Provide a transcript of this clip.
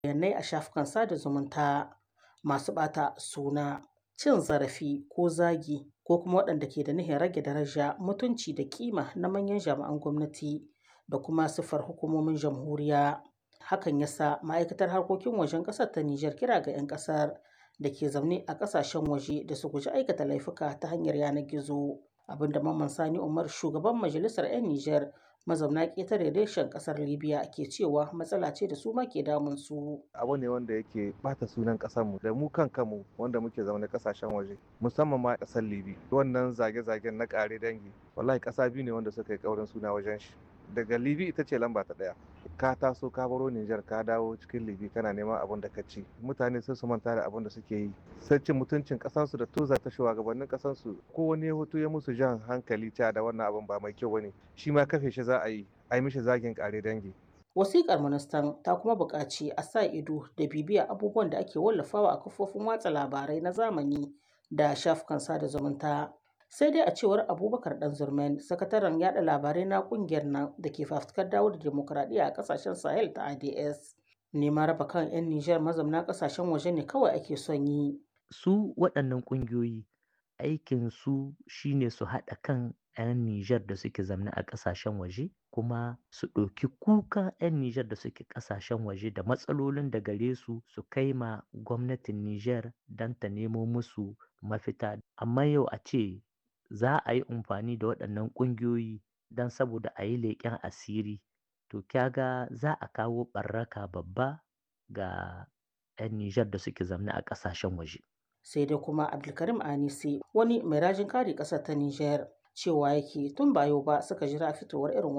bayanai a shafukan sada zumunta masu ɓata suna, cin zarafi ko zagi ko kuma waɗanda ke da nufin rage daraja, mutunci da kima na manyan jami'an gwamnati da kuma siffar hukumomin jamhuriya. Hakan ya sa ma'aikatar harkokin wajen ƙasar ta Nijar kira ga 'yan ƙasar da ke zaune a ƙasashen waje da su guji aikata laifuka ta hanyar yanar gizo. Abinda Mamman Sani Umar shugaban majalisar 'yan Nijar mazauna ƙetare reshen ƙasar Libya ke cewa matsala ce da su ma ke damun su. Abu ne wanda yake bata sunan ƙasarmu da mu kan kanmu wanda muke zaune ƙasashen waje musamman ma ƙasar Libya. Wannan zage-zagen na ƙare dangi wallahi ƙasa biyu ne wanda suka yi ƙaurin suna wajen shi. Daga Libya ita ce lamba ta ɗaya. Ka taso ka baro Nijar ka dawo cikin Libya kana neman abin da ka ci. Mutane sai su manta da abin da suke yi. Sai cin mutuncin ƙasansu da tuza ta shugabannin ƙasansu. Ko wani ya hoto ya musu jan hankali ta da wannan abin ba mai kyau bane. Shi ma kafe shi za a yi. A yi mishi zagin ƙare dangi. Wasiƙar ministan ta kuma buƙaci a sa ido da bibiya abubuwan da ake wallafawa a kafofin watsa labarai na zamani da shafukan sada zumunta. Sai dai a cewar Abubakar Ɗanzurmen, sakataren yada labarai na ƙungiyar nan da ke fafutukar dawo da dimokuraɗiyya a ƙasashen Sahel ta ADS. Neman raba kan 'yan Nijar mazauna ƙasashen waje ne kawai ake son yi. Su waɗannan ƙungiyoyi aikin su shine su haɗa kan 'yan Nijar da suke zamne a ƙasashen waje kuma su ɗauki kuka 'yan Nijar da suke ƙasashen waje da matsalolin da gare su su kai ma gwamnatin Nijar don ta nemo musu mafita. Amma yau a ce za a yi amfani da waɗannan ƙungiyoyi don saboda a yi leƙen asiri to kyaga za a kawo ɓarraka babba ga 'yan Nijar da suke zamne a ƙasashen waje. Sai dai kuma Abdulkarim Anisi wani mai rajin kare ƙasar ta Nijar cewa yake tun ba yau ba suka jira fitowar irin